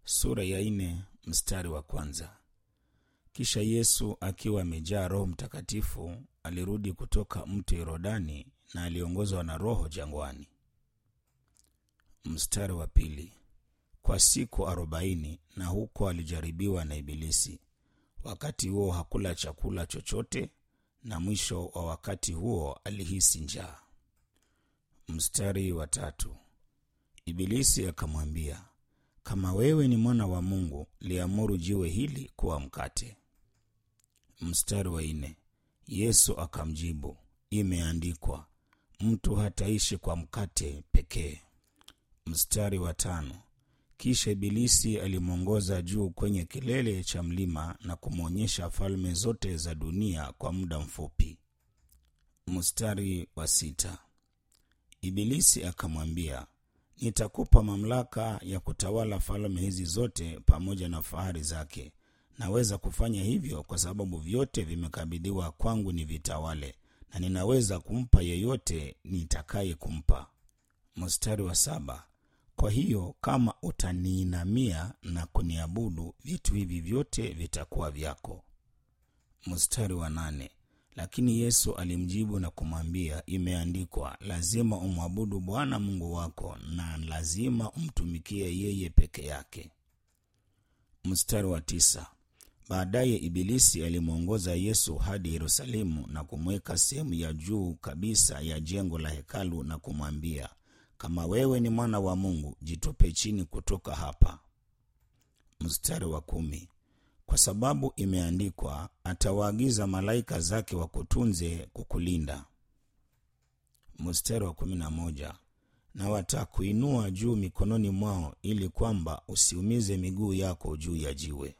sura ya nne mstari wa kwanza. Kisha Yesu akiwa amejaa Roho Mtakatifu alirudi kutoka mto Yordani na aliongozwa na Roho jangwani. Mstari wa pili. Kwa siku arobaini na huko alijaribiwa na Ibilisi. Wakati huo hakula chakula chochote, na mwisho wa wakati huo alihisi njaa. Mstari wa tatu. Ibilisi akamwambia, kama wewe ni mwana wa Mungu, liamuru jiwe hili kuwa mkate. Mstari wa nne. Yesu akamjibu, imeandikwa, mtu hataishi kwa mkate pekee. Mstari wa tano. Kisha Ibilisi alimwongoza juu kwenye kilele cha mlima na kumwonyesha falme zote za dunia kwa muda mfupi. Mstari wa sita. Ibilisi akamwambia, nitakupa mamlaka ya kutawala falme hizi zote pamoja na fahari zake. Naweza kufanya hivyo kwa sababu vyote vimekabidhiwa kwangu ni vitawale, na ninaweza kumpa yeyote nitakaye kumpa. Mstari wa saba. Kwa hiyo kama utaniinamia na kuniabudu, vitu hivi vyote vitakuwa vyako. Mstari wa nane. Lakini Yesu alimjibu na kumwambia, imeandikwa, lazima umwabudu Bwana Mungu wako na lazima umtumikie yeye peke yake. Mstari wa tisa. Baadaye Ibilisi alimwongoza Yesu hadi Yerusalemu na kumweka sehemu ya juu kabisa ya jengo la hekalu na kumwambia, kama wewe ni mwana wa Mungu, jitupe chini kutoka hapa. Mstari wa kumi. Kwa sababu imeandikwa, atawaagiza malaika zake wakutunze kukulinda. Mstari wa kumi na moja. Na watakuinua juu mikononi mwao, ili kwamba usiumize miguu yako juu ya jiwe.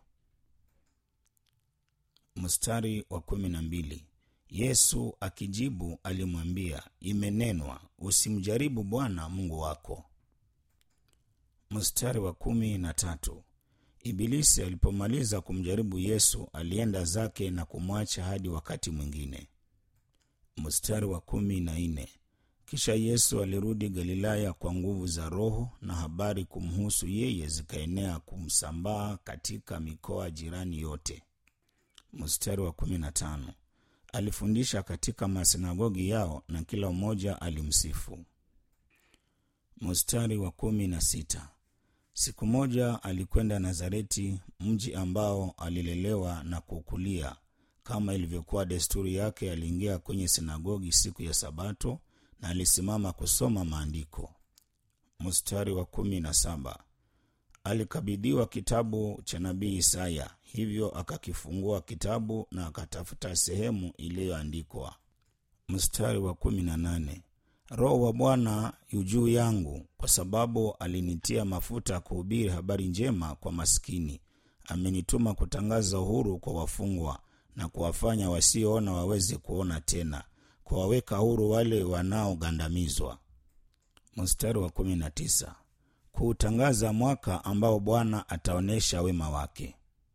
Mstari wa kumi na mbili. Yesu akijibu alimwambia, imenenwa, usimjaribu Bwana Mungu wako. Mstari wa kumi na tatu. Ibilisi alipomaliza kumjaribu Yesu alienda zake na kumwacha hadi wakati mwingine. Mstari wa kumi na nne. Kisha Yesu alirudi Galilaya kwa nguvu za Roho, na habari kumhusu yeye zikaenea kumsambaa katika mikoa jirani yote. Mstari wa kumi na tano. Alifundisha katika masinagogi yao na kila mmoja alimsifu. Mstari wa kumi na sita. Siku moja alikwenda Nazareti, mji ambao alilelewa na kukulia. Kama ilivyokuwa desturi yake, aliingia kwenye sinagogi siku ya Sabato na alisimama kusoma maandiko. Mstari wa kumi na saba. Alikabidhiwa kitabu cha nabii Isaya, hivyo akakifungua kitabu na akatafuta sehemu iliyoandikwa. Mstari wa kumi na nane. Roho wa Bwana yu juu yangu, kwa sababu alinitia mafuta kuhubiri habari njema kwa maskini. Amenituma kutangaza uhuru kwa wafungwa na kuwafanya wasioona waweze kuona tena, kuwaweka huru wale wanaogandamizwa. Mstari wa kumi na tisa. Kuutangaza mwaka ambao Bwana ataonyesha wema wake.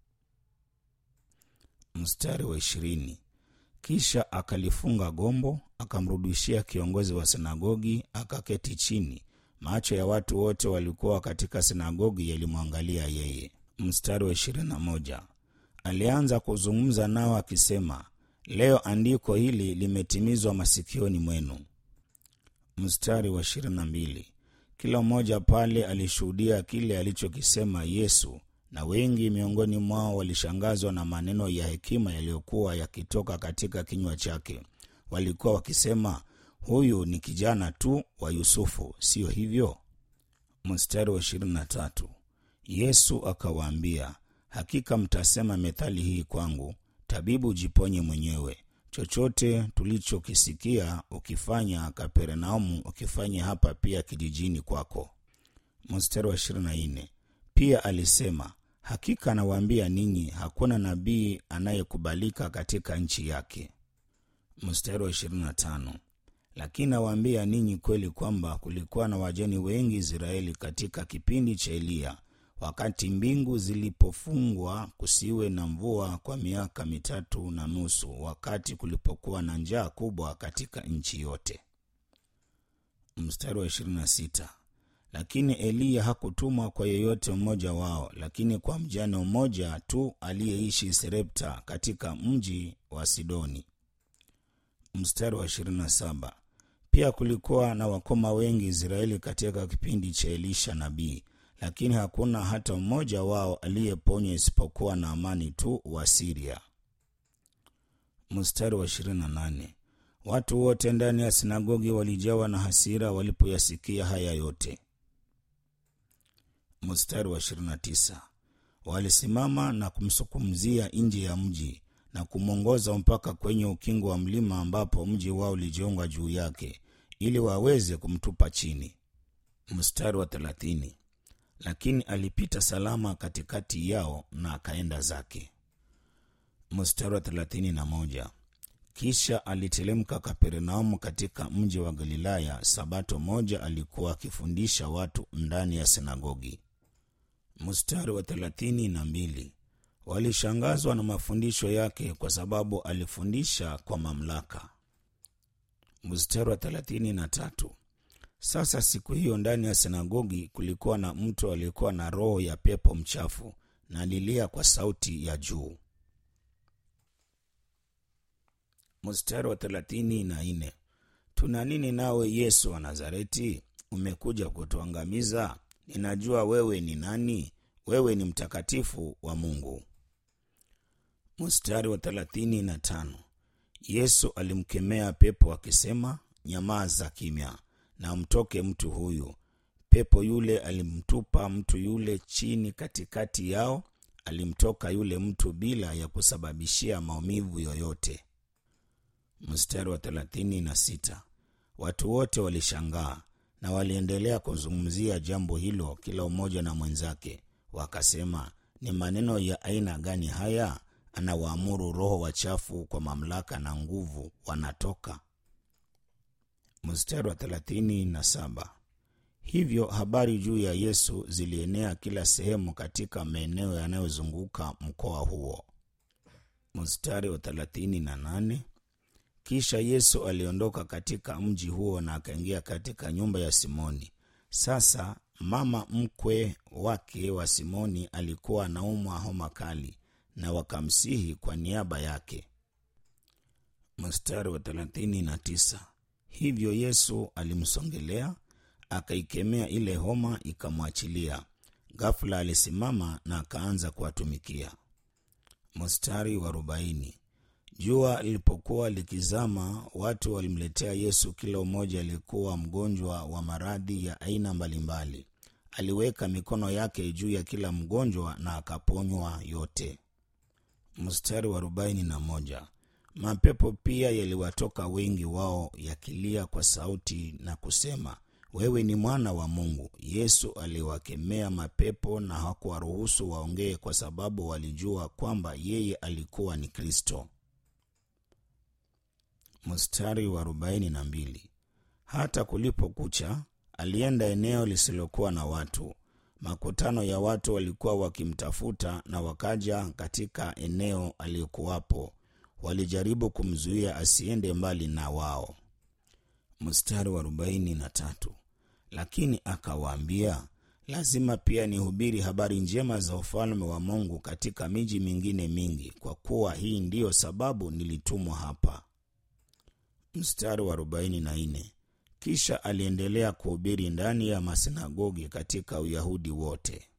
Mstari wa ishirini. Kisha akalifunga gombo, akamrudishia kiongozi wa sinagogi, akaketi chini. Macho ya watu wote walikuwa katika sinagogi yalimwangalia yeye. Mstari wa ishirini na moja. Alianza kuzungumza nao akisema, leo andiko hili limetimizwa masikioni mwenu. Mstari wa ishirini na mbili. Kila mmoja pale alishuhudia kile alichokisema Yesu, na wengi miongoni mwao walishangazwa na maneno ya hekima yaliyokuwa yakitoka katika kinywa chake. Walikuwa wakisema, huyu ni kijana tu wa Yusufu, siyo hivyo? Mstari wa ishirini na tatu. Yesu akawaambia, hakika mtasema methali hii kwangu, tabibu, jiponye mwenyewe. Chochote tulichokisikia ukifanya Kapernaumu, ukifanya hapa pia kijijini kwako. Mstari wa ishirini na nne. Pia alisema, hakika nawaambia ninyi, hakuna nabii anayekubalika katika nchi yake. Mstari wa ishirini na tano. Lakini nawaambia ninyi kweli kwamba kulikuwa na wajane wengi Israeli katika kipindi cha Eliya, wakati mbingu zilipofungwa kusiwe na mvua kwa miaka mitatu na nusu, wakati kulipokuwa na njaa kubwa katika nchi yote. Mstari wa ishirini na sita. lakini eliya hakutumwa kwa yeyote mmoja wao lakini kwa mjane mmoja tu aliyeishi serepta katika mji wa sidoni mstari wa 27 pia kulikuwa na wakoma wengi israeli katika kipindi cha elisha nabii lakini hakuna hata mmoja wao aliyeponywa isipokuwa na amani tu wa siria mstari wa 28 watu wote ndani ya sinagogi walijawa na hasira walipoyasikia haya yote mstari wa 29 walisimama na kumsukumzia nje ya mji na kumwongoza mpaka kwenye ukingo wa mlima ambapo mji wao ulijiunga juu yake ili waweze kumtupa chini mstari wa 30 lakini alipita salama katikati yao na akaenda zake mstari wa 31 kisha alitelemka kapernaumu katika mji wa galilaya sabato moja alikuwa akifundisha watu ndani ya sinagogi mstari wa thelathini na mbili walishangazwa na mafundisho yake kwa sababu alifundisha kwa mamlaka mstari wa thelathini na tatu sasa siku hiyo ndani ya sinagogi kulikuwa na mtu aliyekuwa na roho ya pepo mchafu na alilia kwa sauti ya juu mstari wa thelathini na nne tuna nini nawe yesu wa nazareti umekuja kutuangamiza ninajua wewe ni nani wewe ni mtakatifu wa mungu mstari wa thelathini na tano yesu alimkemea pepo akisema nyamaza kimya na mtoke mtu huyu pepo yule alimtupa mtu yule chini katikati yao alimtoka yule mtu bila ya kusababishia maumivu yoyote mstari wa thelathini na sita watu wote walishangaa na waliendelea kuzungumzia jambo hilo kila mmoja na mwenzake wakasema ni maneno ya aina gani haya anawaamuru roho wachafu kwa mamlaka na nguvu wanatoka mstari wa thelathini na saba hivyo habari juu ya yesu zilienea kila sehemu katika maeneo yanayozunguka mkoa huo mstari wa thelathini na nane kisha yesu aliondoka katika mji huo na akaingia katika nyumba ya simoni sasa mama mkwe wake wa simoni alikuwa anaumwa homa kali na wakamsihi kwa niaba yake mstari wa thelathini na tisa hivyo yesu alimsongelea akaikemea ile homa ikamwachilia ghafula alisimama na akaanza kuwatumikia mstari wa arobaini jua lilipokuwa likizama watu walimletea yesu kila mmoja aliyekuwa mgonjwa wa maradhi ya aina mbalimbali aliweka mikono yake juu ya kila mgonjwa na akaponywa yote mstari wa arobaini na moja mapepo pia yaliwatoka wengi wao yakilia kwa sauti na kusema wewe ni mwana wa mungu yesu aliwakemea mapepo na hakuwaruhusu waongee kwa sababu walijua kwamba yeye alikuwa ni kristo mstari wa arobaini na mbili hata kulipokucha alienda eneo lisilokuwa na watu makutano ya watu walikuwa wakimtafuta na wakaja katika eneo aliyokuwapo walijaribu kumzuia asiende mbali na wao mstari wa arobaini na tatu lakini akawaambia lazima pia nihubiri habari njema za ufalme wa mungu katika miji mingine mingi kwa kuwa hii ndiyo sababu nilitumwa hapa mstari wa arobaini na nne kisha aliendelea kuhubiri ndani ya masinagogi katika uyahudi wote